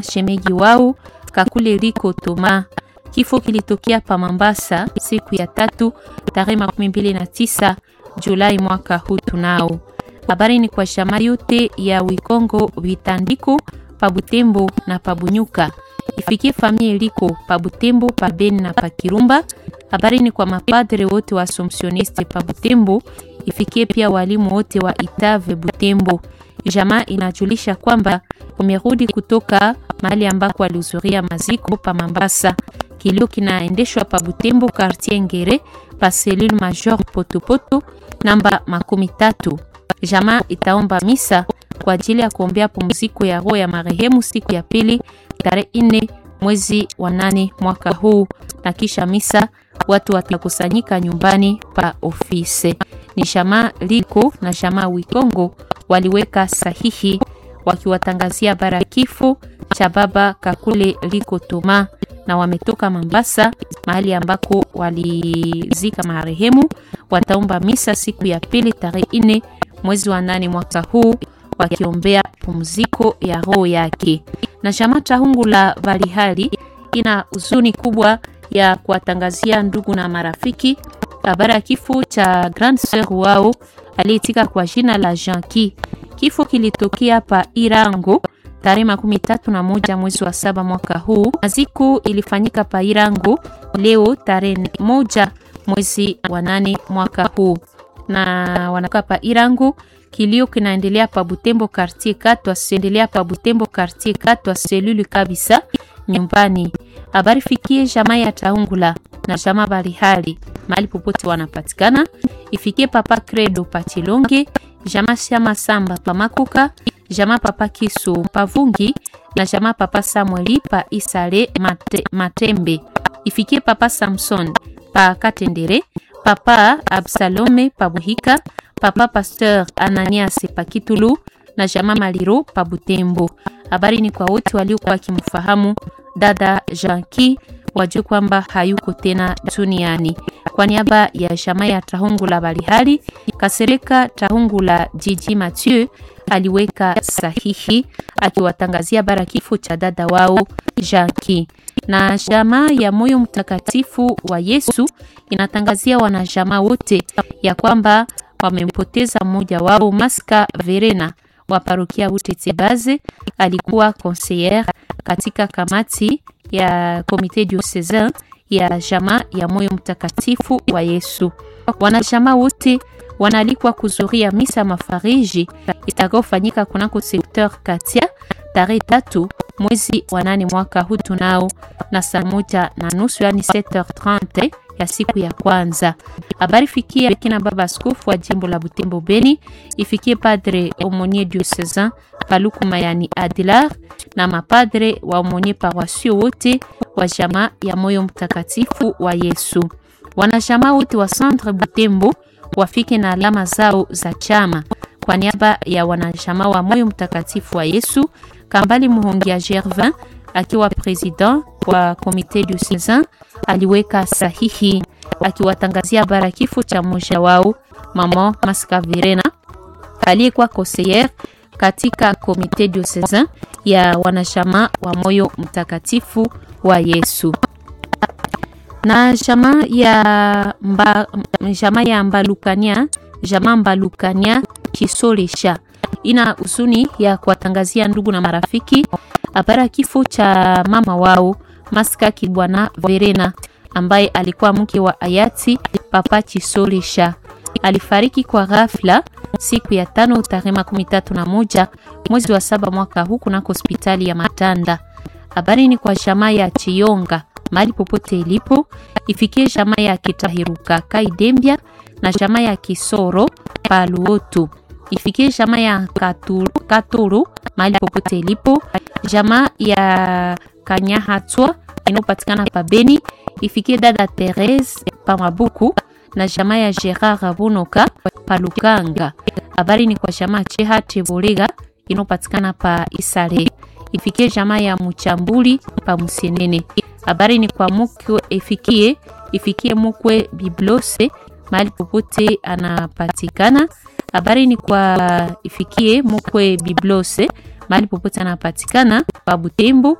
shemegi wao Kakule Riko Toma. Kifo kilitokea pa Mambasa siku ya tatu tarehe makumi mbili na tisa Julai mwaka huu. Tunao habari ni kwa shama yote ya Wikongo Vitandiko pa Butembo na pa Bunyuka, ifikie familia iliko pa Butembo pa Beni na pa Kirumba. Habari ni kwa mapadre wote wa Assumptioniste pa Butembo, ifikie pia walimu wote wa Itave Butembo. Jamaa inajulisha kwamba umerudi kutoka mahali ambako walihudhuria maziko pa Mambasa. Kilio kinaendeshwa pa Butembo quartier Ngere pa cellule major Potopoto namba makumi tatu. Jamaa itaomba misa kwa ajili ya kuombea pumziko ya roho ya marehemu siku ya pili tarehe nne mwezi wa nane mwaka huu, na kisha misa watu watakusanyika nyumbani pa ofisi. Ni jamaa liko na jamaa Wikongo waliweka sahihi wakiwatangazia bara kifo cha baba Kakule liko Toma, na wametoka Mambasa mahali ambako walizika marehemu. Wataomba misa siku ya pili tarehe nne mwezi wa nane mwaka huu wakiombea pumziko ya roho yake. Na chama cha hungu la Valihali ina huzuni kubwa ya kuwatangazia ndugu na marafiki habari ya kifo cha grand sœur wao aliyetika kwa jina la Janki. Kifo kilitokea pa Irango tarehe makumi tatu na moja mwezi wa saba mwaka huu. Maziko ilifanyika pa Irango leo tarehe moja mwezi wa nane mwaka huu, na wanakaa pa Irango. Kilio kinaendelea pa Butembo quartier katwa siendelea pa Butembo quartier katwa selulu kabisa nyumbani. Habari fikie jamaa ya Taungula na jamaa Balihali mahali popote wanapatikana, ifikie papa Credo Pachilonge, jamaa Shama Samba pa Makuka, jamaa papa Kisu Pavungi na jamaa papa Samueli pa Isale Mate, Matembe, ifikie papa Samson pa Katendere, papa Absalome pa Buhika, papa Pasteur Ananias pa Kitulu na jamaa Maliro pa Butembo. Habari ni kwa wote waliokuwa wakimfahamu dada Janki wajue kwamba hayuko tena duniani. Kwa niaba ya jamaa ya Tahungula Balihali, Kasereka Tahungula Jiji Mathieu aliweka sahihi akiwatangazia bara kifo cha dada wao Janki. Na jamaa ya Moyo Mtakatifu wa Yesu inatangazia wanajamaa wote ya kwamba wamempoteza mmoja wao Maska Verena wa parokia Butetsebaze. Alikuwa conseillere katika kamati ya komite diocesain ya jamaa ya Moyo Mtakatifu wa Yesu. Wanajamaa wote wanaalikwa kuzuria misa mafariji itakayofanyika kunako sekteur Katia tarehe tatu mwezi wa nane mwaka huu tunao na saa moja na nusu yani 7h30 ya siku ya kwanza. Habari fikia kina baba askofu wa jimbo la Butembo Beni, ifikie padre aumonier diocesain Paluku Mayani Adilar na mapadre wa aumonier paroisio wote wa jamaa ya Moyo Mtakatifu wa Yesu. Wanajamaa wote wa Centre Butembo wafike na alama zao za chama. Kwa niaba ya wanajamaa wa Moyo Mtakatifu wa Yesu, Kambali Muhongia Gervin akiwa president wa komite diocesain aliweka sahihi akiwatangazia bara kifo cha mmoja wao mama Maska Verena aliyekuwa conseillere katika komite diocesain ya wanachama wa Moyo Mtakatifu wa Yesu. Na jamaa ya mba, jamaa ya Mbalukania, jamaa Mbalukania Kisolisha ina huzuni ya kuwatangazia ndugu na marafiki habari kifo cha mama wao Maska Kibwana Verena ambaye alikuwa mke wa hayati Papa Chisolisha. Alifariki kwa ghafla siku ya tano tarehe makumi tatu na moja mwezi wa saba mwaka huu kunako hospitali ya Matanda. Habari ni kwa jamaa ya Chiyonga mali popote ilipo, ifikie jamaa ya Kitahiruka Kaidembia na jamaa ya Kisoro Paluotu, ifikie jamaa ya Katuru mali popote ilipo, jamaa ya Kanyahatwa inayopatikana pa Beni, ifikie dada Therese pa Mabuku na jamaa ya Gerard Bunoka pa Lukanga. Habari ni kwa jamaa Cheha Tebolega inayopatikana pa Isale, ifikie jamaa ya Muchambuli pa Musienene. Habari ni kwa mukwe ifikie ifikie mukwe Biblose mahali popote anapatikana. Habari ni kwa ifikie mukwe Biblose mahali popote anapatikana pa Butembo,